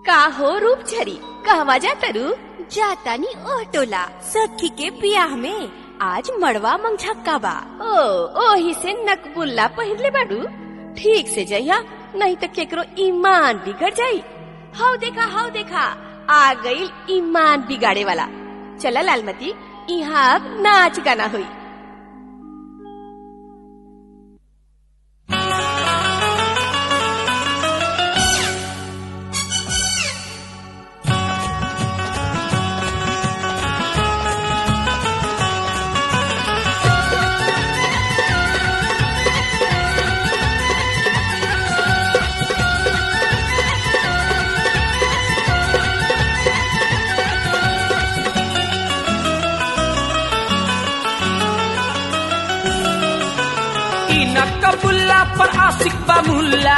का हो रूप झरी कहवा जा तरु जातानी ओह टोला सखी के बियाह में आज मड़वा मंगझक्का बा ओ ओही से नकबुल्ला पहिरले बाड़ू ठीक से जइहा नहीं तो केकरो ईमान बिगड़ जाई हाउ देखा हाउ देखा आ गई ईमान बिगाड़े वाला चला लालमती यहाँ अब नाच गाना हुई इना कबुल्ला पर आशिक बा मुल्ला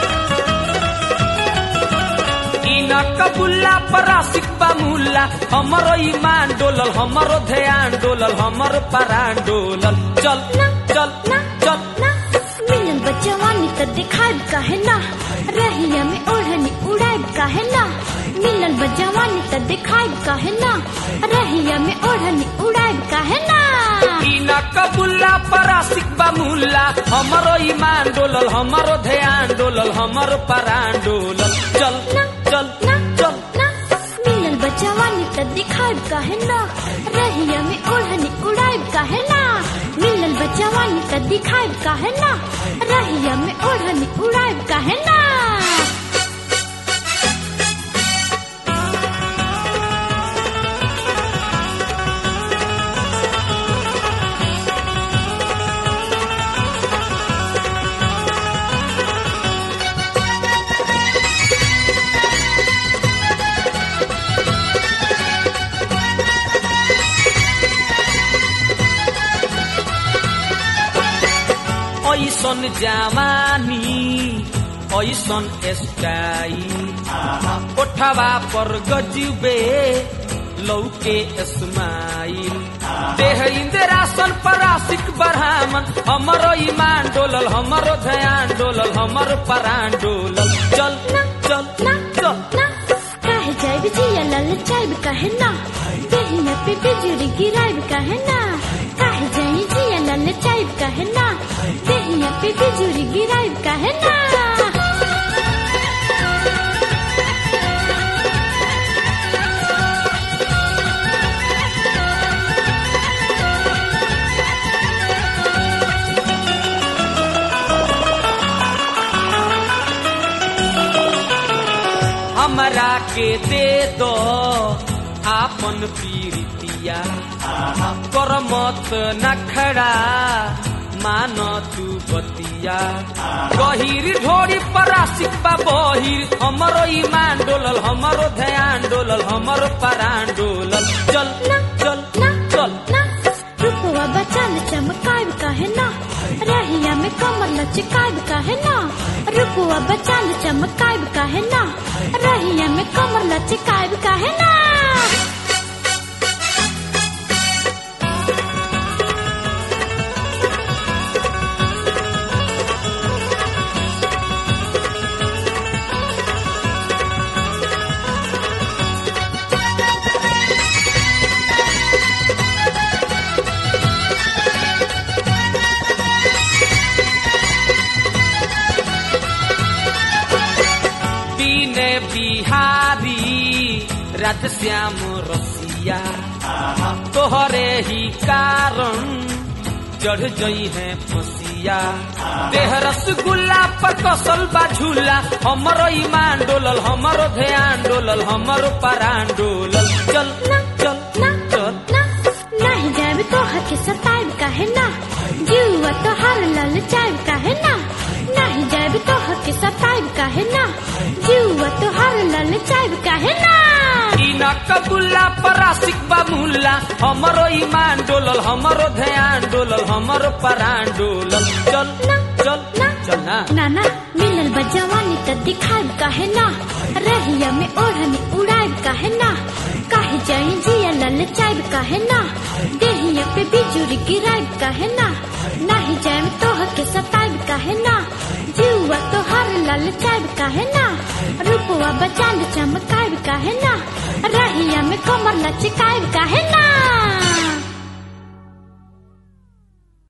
इना कबुल्ला पर आशिक बा मुल्ला हमरो ईमान डोलल हमरो ध्यान डोलल हमरो परान डोलल चल चल चल मिलन बचवानी त दिखाब काहे ना रहिया में ओढ़नी उड़ाब काहे ना मिलन बचवानी त दिखाब काहे ना रहिया में ओढ़नी उड़ाब काहे ना इना कबुल्ला पर आशिक बा मुल्ला हमरो ईमान डोलल हमरो ध्यान डोलल हमरो परान डोलल चल चल चल मिलन बचवानी त दिखाब काहे ना रहिया में ओढ़नी उड़ाब काहे ना मिलन बचवानी त दिखाब काहे ना रहिया में ओढ़नी उड़ाब काहे ना ऐसन जवानी ऐसन स्टाइल कोठवा पर गजबे लौके स्माइल देह इंदिरासन पर आशिक बरहामन हमरो ईमान डोलल हमरो ध्यान डोलल हमरो परान डोलल चल चल चल काहे जाइब जिया लल चाइब काहे ना देहिया पे बिजुरी गिराइब काहे ना काहे जाई जिया लल चाइब काहे ना देहिया पे बिजुरी गिराइब काहे ना हमरा के दे दो आपन पीरितिया कर मत नखड़ा मान तू बतिया गहिर ढोरी पर आशिक बा बहिर हमरो ईमान डोलल हमरो ध्यान डोलल हमरो परान डोलल चल चल चल रुपवा बचाल चमकाइब काहे ना रहिया में कमर लचकाइब काहे ना रुपवा बचाल चमकाइब काहे ना रहिया में कमर लचकाइब काहे ना बीने बिहारी रात श्याम रसिया तोहरे ही कारण चढ़ जई है फसिया देह रसगुल्ला पर कसल बा झूला हमरो ईमान डोलल हमरो ध्यान डोलल हमरो परान डोलल चल चल चल नहीं जाब तो हके सताइब काहे ना जीवा तो हर लल चाइब काहे ना नहीं जाब तो हके सताइब काहे ना जीवा तो हर लल चाइब काहे ना इना कबुल्ला पर आशिक बा मुल्ला हमरो ईमान डोलल हमरो ध्यान डोलल हमरो परान डोलल चल चल चल ना नाना मिलल बजवानी त दिखाइब काहे ना रहिया में ओढ़नी उड़ाइब काहे ना काहे जाई जिया लल चाइब काहे ना देहिया पे बिजुरी गिराइब काहे ना नहीं जाम तो हके सताइब काहे ना जीवा तो हर लल ललचाइब काहे ना रूपवा बचाल चमकाइब काहे ना रहिया में कमर लचकाइब काहे ना